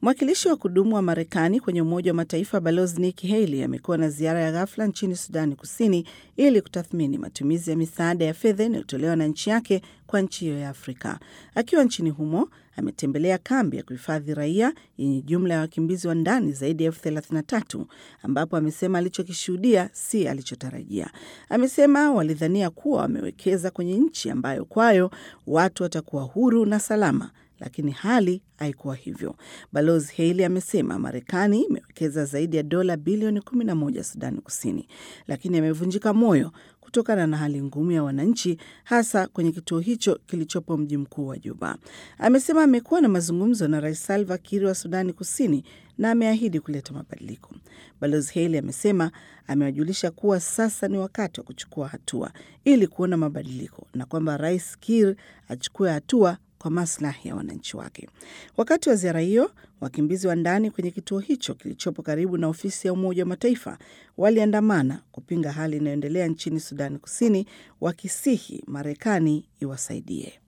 Mwakilishi wa kudumu wa Marekani kwenye Umoja wa Mataifa Balozi Nikki Haley amekuwa na ziara ya ghafla nchini Sudani Kusini ili kutathmini matumizi ya misaada ya fedha inayotolewa na nchi yake kwa nchi hiyo ya Afrika. Akiwa nchini humo, ametembelea kambi ya kuhifadhi raia yenye jumla ya wakimbizi wa ndani zaidi ya elfu thelathini na tatu ambapo amesema alichokishuhudia si alichotarajia. Amesema walidhania kuwa wamewekeza kwenye nchi ambayo kwayo watu watakuwa huru na salama lakini hali haikuwa hivyo. Balozi Haley amesema Marekani imewekeza zaidi ya dola bilioni 11 Sudani Kusini, lakini amevunjika moyo kutokana na hali ngumu ya wananchi, hasa kwenye kituo hicho kilichopo mji mkuu wa Juba. Amesema amekuwa na mazungumzo na Rais Salva Kiir wa Sudani Kusini na ameahidi kuleta mabadiliko. Balozi Haley amesema amewajulisha kuwa sasa ni wakati wa kuchukua hatua ili kuona mabadiliko na kwamba Rais Kiir achukue hatua kwa maslahi ya wananchi wake. Wakati wa ziara hiyo, wakimbizi wa ndani kwenye kituo hicho kilichopo karibu na ofisi ya Umoja wa Mataifa waliandamana kupinga hali inayoendelea nchini Sudani Kusini, wakisihi Marekani iwasaidie.